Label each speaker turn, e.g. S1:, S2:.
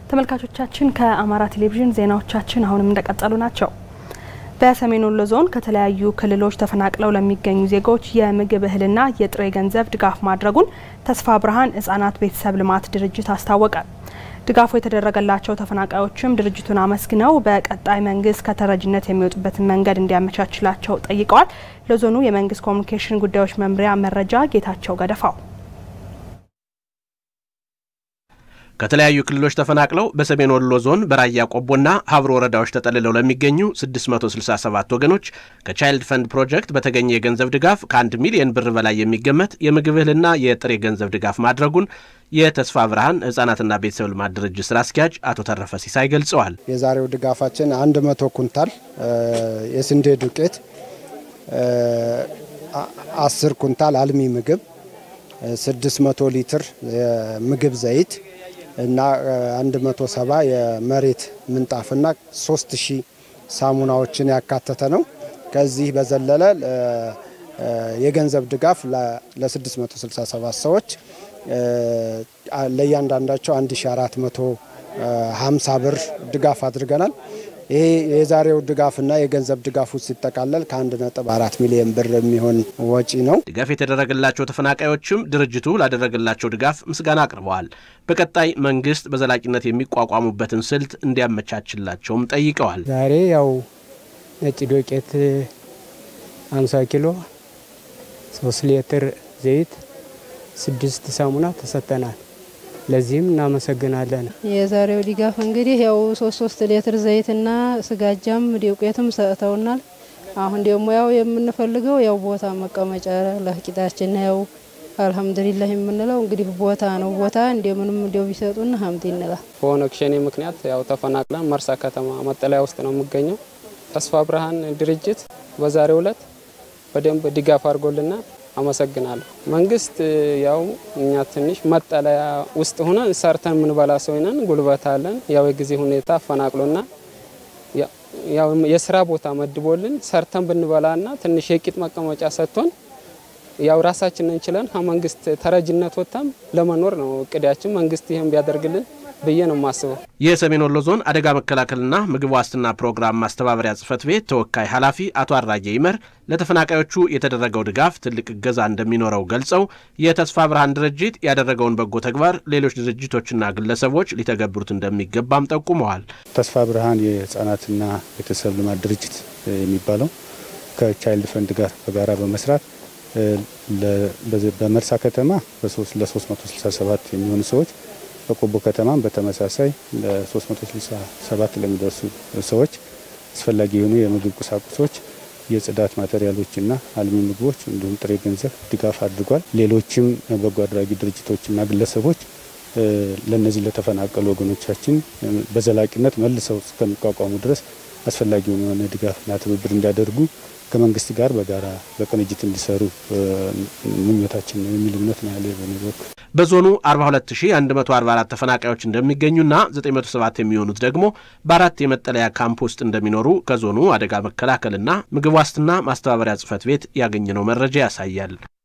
S1: ተመልካቾቻችን ከአማራ ቴሌቪዥን ዜናዎቻችን አሁንም እንደቀጠሉ ናቸው። በሰሜን ወሎ ዞን ከተለያዩ ክልሎች ተፈናቅለው ለሚገኙ ዜጎች የምግብ እህልና የጥሬ ገንዘብ ድጋፍ ማድረጉን ተስፋ ብርሃን ሕጻናት ቤተሰብ ልማት ድርጅት አስታወቀ። ድጋፉ የተደረገላቸው ተፈናቃዮችም ድርጅቱን አመስግነው በቀጣይ መንግስት ከተረጅነት የሚወጡበትን መንገድ እንዲያመቻችላቸው ጠይቀዋል። ለዞኑ የመንግስት ኮሚኒኬሽን ጉዳዮች መምሪያ መረጃ ጌታቸው ገደፋው
S2: ከተለያዩ ክልሎች ተፈናቅለው በሰሜን ወሎ ዞን በራያ ቆቦና ሀብሮ ወረዳዎች ተጠልለው ለሚገኙ 667 ወገኖች ከቻይልድ ፈንድ ፕሮጀክት በተገኘ የገንዘብ ድጋፍ ከአንድ ሚሊዮን ብር በላይ የሚገመት የምግብ እህልና የጥሬ ገንዘብ ድጋፍ ማድረጉን የተስፋ ብርሃን ህጻናትና ቤተሰብ ልማት ድርጅት ስራ አስኪያጅ አቶ ተረፈ ሲሳይ ገልጸዋል።
S3: የዛሬው ድጋፋችን 100 ኩንታል የስንዴ ዱቄት፣ 10 ኩንታል አልሚ ምግብ፣ 600 ሊትር የምግብ ዘይት እና 170 የመሬት ምንጣፍና 3000 ሳሙናዎችን ያካተተ ነው። ከዚህ በዘለለ የገንዘብ ድጋፍ ለ667 ሰዎች ለእያንዳንዳቸው 1450 ብር ድጋፍ አድርገናል። ይሄ የዛሬው ድጋፍና የገንዘብ ድጋፉ ሲጠቃለል ከ1.4 ሚሊዮን ብር የሚሆን ወጪ ነው።
S2: ድጋፍ የተደረገላቸው ተፈናቃዮችም ድርጅቱ ላደረገላቸው ድጋፍ ምስጋና አቅርበዋል። በቀጣይ መንግስት በዘላቂነት የሚቋቋሙበትን ስልት እንዲያመቻችላቸውም ጠይቀዋል።
S4: ዛሬ ያው ነጭ ዶቄት 50 ኪሎ፣ 3 ሊትር ዘይት፣ ስድስት ሳሙና ተሰጥተናል። ለዚህም እናመሰግናለን።
S5: የዛሬው ድጋፍ እንግዲህ ያው ሶስት ሶስት ሊትር ዘይትና ስጋጃም ዱቄትም ሰጥተውናል። አሁን ደግሞ ያው የምንፈልገው ያው ቦታ መቀመጫ ለቂጣችን ያው አልሐምዱሊላህ የምንለው እንግዲህ ቦታ ነው። ቦታ እንደምንም እንደው ቢሰጡን ሀምድ ይንላል።
S4: በኦነግ ሸኔ ምክንያት ያው ተፈናቅለን መርሳ ከተማ መጠለያ ውስጥ ነው የሚገኘው። ተስፋ ብርሃን ድርጅት በዛሬው ዕለት በደንብ ድጋፍ አድርጎልናል። አመሰግናለሁ። መንግስት ያው እኛ ትንሽ መጠለያ ውስጥ ሆነን ሰርተን የምንበላ ሰው ነን፣ ጉልበት አለን። ያው የጊዜ ሁኔታ አፈናቅሎና ያው የስራ ቦታ መድቦልን ሰርተን ብንበላና ትንሽ የቂጥ መቀመጫ ሰጥቶን ያው ራሳችንን እንችለን መንግስት ተረጅነት ወጥተን ለመኖር ነው እቅዳችን። መንግስት ይህን ቢያደርግልን ብዬ ነው የማስበው።
S2: የሰሜን ወሎ ዞን አደጋ መከላከልና ምግብ ዋስትና ፕሮግራም ማስተባበሪያ ጽህፈት ቤት ተወካይ ኃላፊ አቶ አራጌ ይመር ለተፈናቃዮቹ የተደረገው ድጋፍ ትልቅ እገዛ እንደሚኖረው ገልጸው የተስፋ ብርሃን ድርጅት ያደረገውን በጎ ተግባር ሌሎች ድርጅቶችና ግለሰቦች ሊተገብሩት እንደሚገባም ጠቁመዋል።
S6: ተስፋ ብርሃን የህጻናትና ቤተሰብ ልማት ድርጅት የሚባለው ከቻይልድ ፈንድ ጋር በጋራ በመስራት በመርሳ ከተማ ለ367 የሚሆኑ ሰዎች በቆቦ ከተማም በተመሳሳይ ለ367 ለሚደርሱ ሰዎች አስፈላጊ የሆኑ የምግብ ቁሳቁሶች፣ የጽዳት ማቴሪያሎችና አልሚ ምግቦች እንዲሁም ጥሬ ገንዘብ ድጋፍ አድርጓል። ሌሎችም በጎ አድራጊ ድርጅቶችና ግለሰቦች ለእነዚህ ለተፈናቀሉ ወገኖቻችን በዘላቂነት መልሰው እስከሚቋቋሙ ድረስ አስፈላጊውን የሆነ ድጋፍና ትብብር እንዲያደርጉ ከመንግስት ጋር በጋራ በቅንጅት እንዲሰሩ ምኞታችን ነው የሚል እምነት ነው ያለ በኔ በኩል።
S2: በዞኑ 42144 ተፈናቃዮች እንደሚገኙና 907 የሚሆኑት ደግሞ በአራት የመጠለያ ካምፕ ውስጥ እንደሚኖሩ ከዞኑ አደጋ መከላከልና ምግብ ዋስትና ማስተባበሪያ ጽህፈት ቤት ያገኘነው መረጃ ያሳያል።